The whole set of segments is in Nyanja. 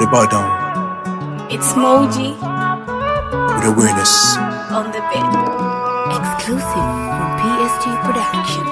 Nobody bow down It's Moji with awareness. on the bed. Exclusive from PSG Production.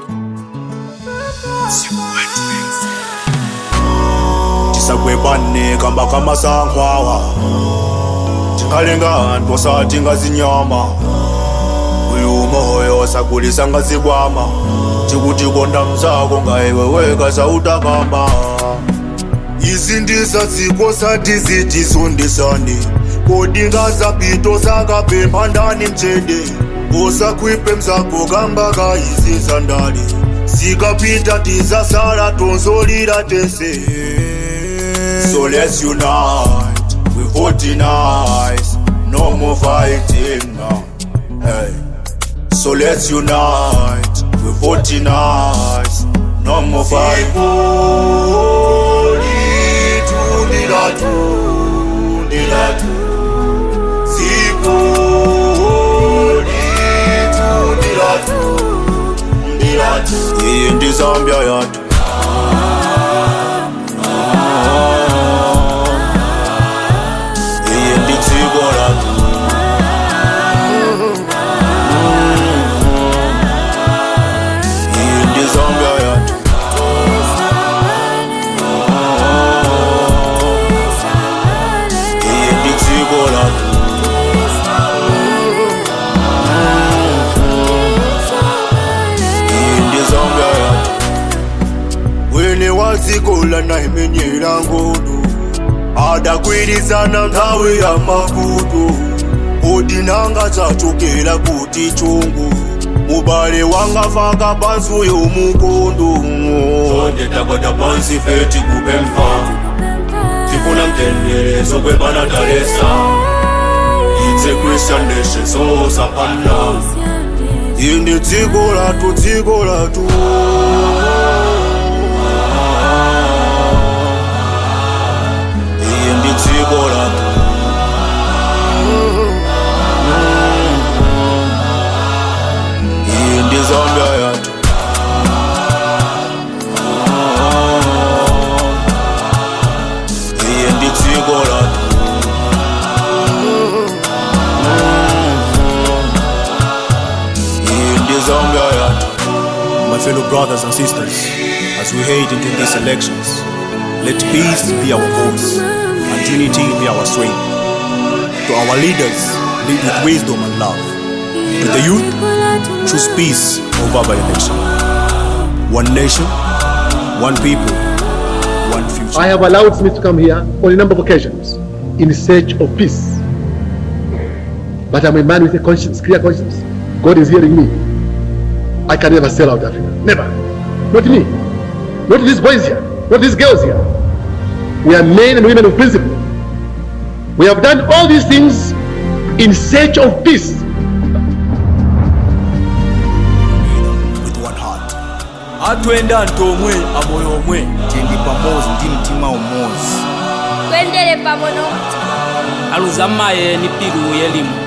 tisagwebane kamba kamasankhwawa tingalengani posati ngazinyama uyu moyo sagulisa ngazikwama tikutikonda mzako ngaiweweka sautakamba izi ndisadziko sati zitisundisani kodi ngazapito sakapempha ndani mchede usakhwipe mzako kamba kaizi sandali zikapita tizasala tonzolira tese So let's unite, we voting eyes, no more fighting now. Hey. So let's unite, we voting eyes, no more fighting. Iyi ndi Zambia yathu Iyi ndi dziko lathu Iyi ndi Zambia yathu Iyi ndi dziko lathu Iyi ndi Zambia yathu Wene wadzikola naimenyera ngodo adakwirizana nthawi ya mavuto kodi nanga dzachokera kuti chungu mubale wangafaka pansi yomukondo Sonde takwata pansi feti kupempha tifuna mtendere kwebana talesa It's a Christian nation so sapana indi dziko lathu dziko lathu iyi ndi dziko lathu iyi ndi zambia yathu iyi ndi dziko lathu iyi ndi zambia yathu My fellow brothers and sisters, as we head into these elections, let peace be our voice and unity be our strength. To our leaders, lead with wisdom and love. To the youth, choose peace over violence. One nation, one people, one future. I have allowed Smith to come here on a number of occasions in search of peace. But I'm a man with a conscience, clear conscience. God is hearing me. I can never sell out Africa. Never. Not me. Not these boys here. Not these girls here. We are men and women of principle. We have done all these things in search of peace. with one heart. atwenda nti omwe amoyo omwe tendi pamozi ndi mtima umodzi Twendele pamoja. aluza maye ni pilu yelimu